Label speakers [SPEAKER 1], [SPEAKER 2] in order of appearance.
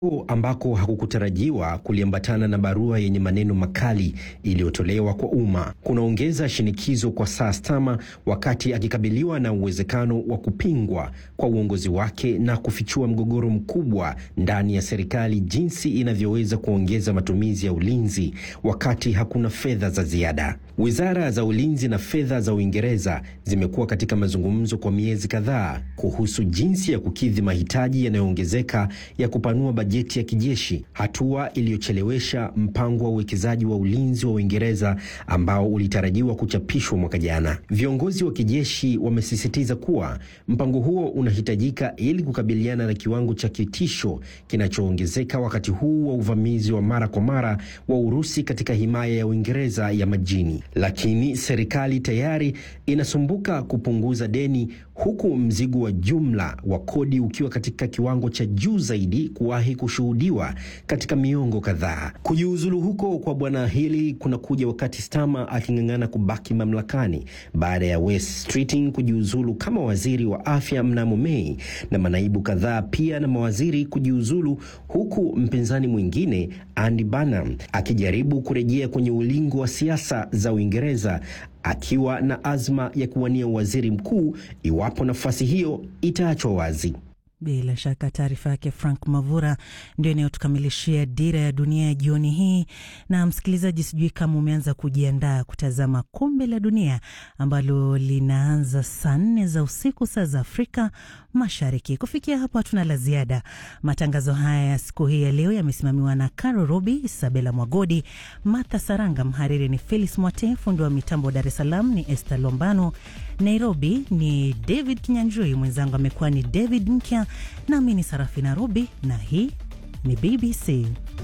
[SPEAKER 1] ambako hakukutarajiwa kuliambatana na barua yenye maneno makali iliyotolewa kwa umma kunaongeza shinikizo kwa Sir Starmer wakati akikabiliwa na uwezekano wa kupingwa kwa uongozi wake na kufichua mgogoro mkubwa ndani ya serikali jinsi inavyoweza kuongeza matumizi ya ulinzi wakati hakuna fedha za ziada. Wizara za ulinzi na fedha za Uingereza zimekuwa katika mazungumzo kwa miezi kadhaa kuhusu jinsi ya kukidhi mahitaji yanayoongezeka ya kupanua bajeti ya kijeshi, hatua iliyochelewesha mpango wa uwekezaji wa ulinzi wa Uingereza ambao ulitarajiwa kuchapishwa mwaka jana. Viongozi wa kijeshi wamesisitiza kuwa mpango huo unahitajika ili kukabiliana na kiwango cha kitisho kinachoongezeka wakati huu wa uvamizi wa mara kwa mara wa Urusi katika himaya ya Uingereza ya majini. Lakini serikali tayari inasumbuka kupunguza deni huku mzigo wa jumla wa kodi ukiwa katika kiwango cha juu zaidi kuwahi kushuhudiwa katika miongo kadhaa. Kujiuzulu huko kwa bwana Healey kunakuja wakati Starmer aking'ang'ana kubaki mamlakani baada ya Wes Streeting kujiuzulu kama waziri wa afya mnamo Mei na manaibu kadhaa pia na mawaziri kujiuzulu, huku mpinzani mwingine Andy Burnham akijaribu kurejea kwenye ulingo wa siasa za Uingereza akiwa na azma ya kuwania waziri mkuu iwapo nafasi hiyo itaachwa wazi.
[SPEAKER 2] Bila shaka taarifa yake Frank Mavura ndio inayotukamilishia Dira ya Dunia ya jioni hii. Na msikilizaji, sijui kama umeanza kujiandaa kutazama Kombe la Dunia ambalo linaanza saa nne za usiku saa za Afrika Mashariki. Kufikia hapo, hatuna la ziada. Matangazo haya ya siku hii ya leo yamesimamiwa na Caro Robi, Isabela Mwagodi, Martha Saranga. Mhariri ni Felis Mwate, fundi wa mitambo Dar es Salaam ni Esther Lombano, Nairobi ni David Kinyanjui, mwenzangu amekuwa ni David Nkya, nami ni Sarafina Robi na hii ni BBC.